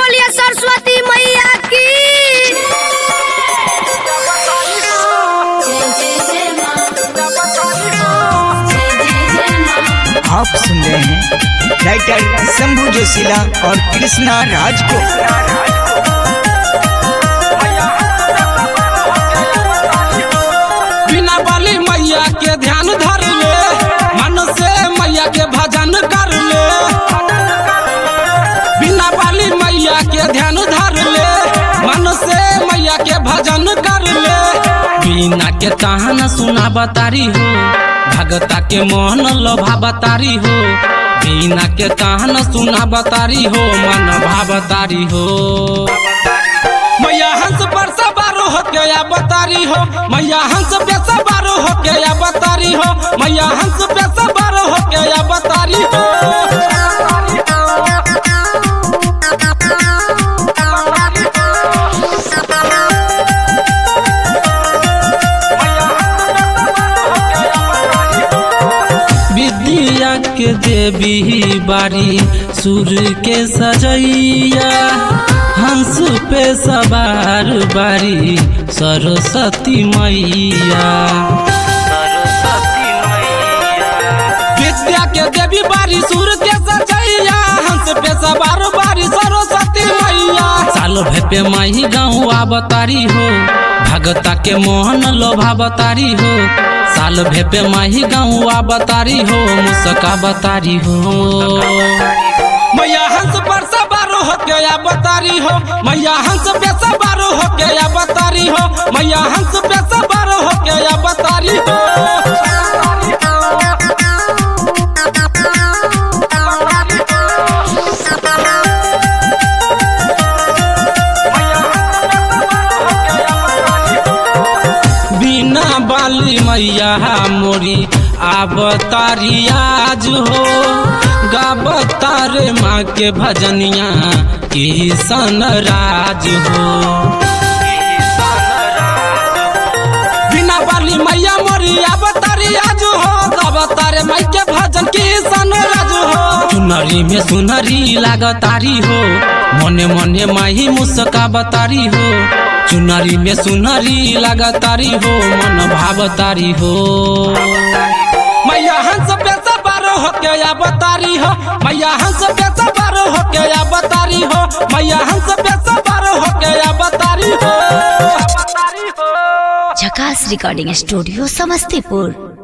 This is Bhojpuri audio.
बोलिए सरस्वती मैया की आप सुन रहे हैं राइटर शंभू जोशीला और कृष्णा राज को बिना बाली मैया के ध्यान धर ले मन से मैया के भजन कर ले बिना बाली मैया के ध्यान धर ले मन से मैया के भजन कर ले बिना के ताहन सुना बतारी हो भगता के मन लोभा बतारी हो बिना के ताहन सुना बतारी हो मन भावतारी हो मैया हंस पर सवार हो के या बतारी हो मैया हंस पे सवार हो के या बतारी हो मैया हंस पे सवार हो के या बतारी हो विद्या के देवी बारी सुर के सजैया हंस पे सवार बारी सरस्वती मैया विद्या के देवी बारी सुर के सजैया हंस पे सवार बारी सरस्वती मैया साल भेपे माही गाँव आवतारी हो भगता के मोहन लोभा बतारी हो साल भेपे माही गाँव आवतारी हो मुस्का बतारी हो मैया हंस पर सवार हो के या बतारी हो मैया हंस पे सवार हो के या बतारी हो मैया हंस पे सवार हो के या बतारी हो बिना बाली मैया मोरी आवतारी आज हो गावतारे माँ के भजनिया किशन राज हो बिना बाली मैया मोरी आवतारी आज हो गावतारे माँ के भजन किशन राज हो चुनरी में सुनरी लागतारी हो मने मने माही मुस्का बतारी हो चुनरी में सुनरी लागतारी हो मन भावतारी हो मैया हंस पे सवार हो के या बतारी हो मैया हंस पे सवार हो के या बतारी हो मैया हंस पे सवार हो के या बतारी हो झकास रिकॉर्डिंग स्टूडियो समस्तीपुर